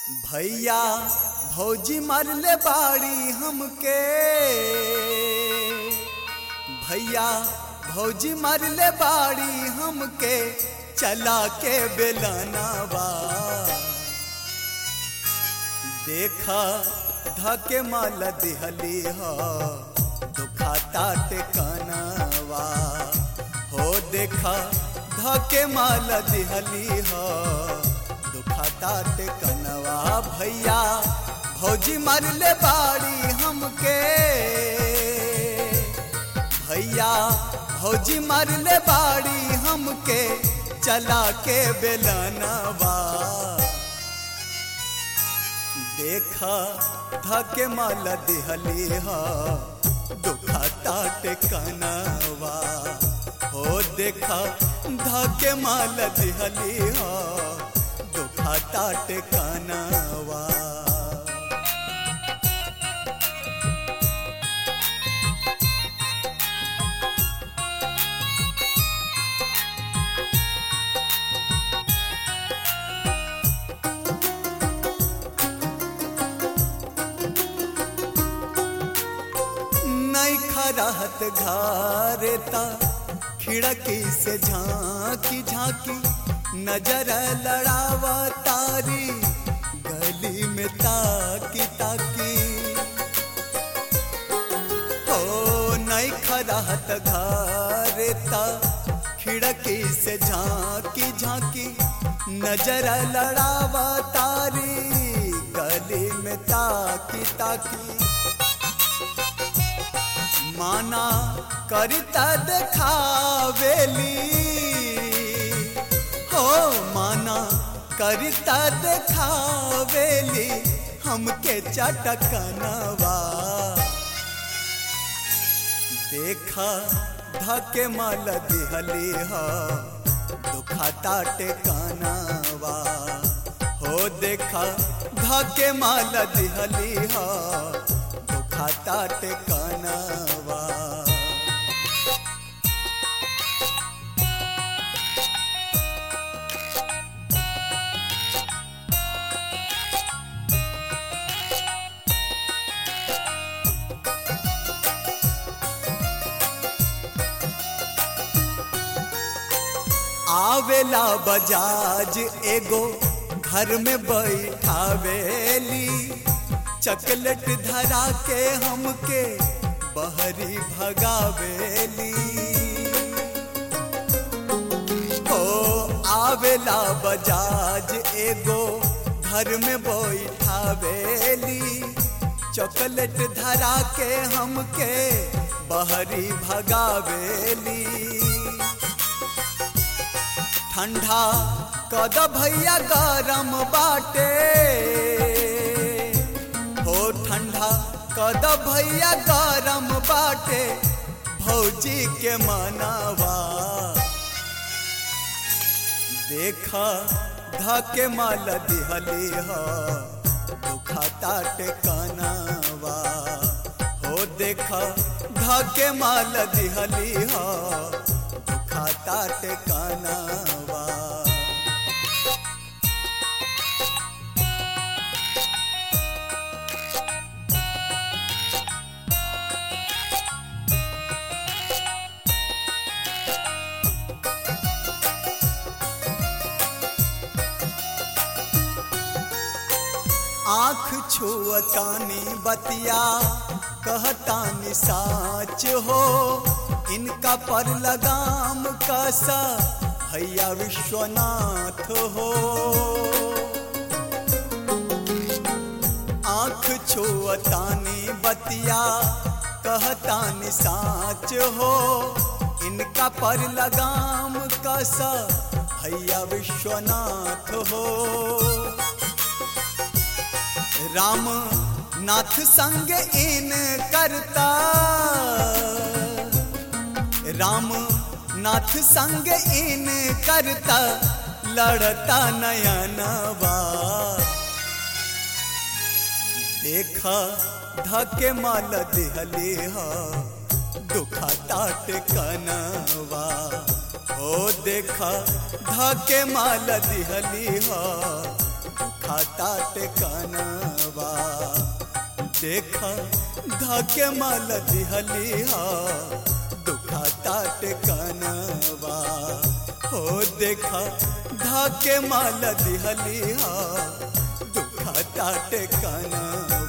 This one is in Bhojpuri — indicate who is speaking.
Speaker 1: भैया भौजी मरले बाड़ी हमके भैया भौजी मरले बाड़ी हमके चला के बेलनावा देखा धके माल दिहली हो दुखाता टेकनवा हो देखा धके माल दिहली हो दुखाता टेकनवा भैया भौजी मरले बाड़ी हमके भैया भौजी मरले बाड़ी हमके चला के बेलनवा देखा धके माल दिहली हो दुखाता टेकनवा हो देखा धके माल दिहली हो दुखाता टेकनवा नहीं खराहत घारेता खिड़की से झांकी झांकी नजर लड़ावा तारी गली में ताकी ताकी हो नहीं खराहत घारेता खिड़की से झांकी झांकी नजर लड़ावा तारी गली में ताकी ताकी माना करता देखावेली हो माना करता देखावेली हमके चटकनवा देखा धके माल दिहली हो दुखाता टेकनवा हो देखा धके माल दिहली हो दुखाता टेकनवा आवेला बजाज एगो घर में बैठावेली चकलेट धरा के हमके बहरी भगावेली हो आवेला बजाज एगो घर में बैठावेली चॉकलेट धरा के हमके बहरी भगावेली ठंडा कद भैया गरम बाटे हो ठंडा कद भैया गरम बाटे भौजी के मनवा देखा धके माल दिहली हो दुखाता टेकनवा हो देखा धके माल दिहली हो दुखाता टेकनवा आँख छुअतानी बतिया कहतानी साच हो इनका पर लगाम कैसा भैया विश्वनाथ हो आँख छुअतानी बतिया कहतानी साच हो इनका पर लगाम कैसा भैया विश्वनाथ हो राम नाथ संग इन करता राम नाथ संग इन करता लड़ता नयनवा देखा धके माल दिहली हो दुखाता टेकनवा हो देखा धके माल दिहली हो दुखाता टेकनवा देखा धाके माल दिहलिया दुखाता टेकनवा हो देखा धाके माल दिहलिया दुखाता टेकनवा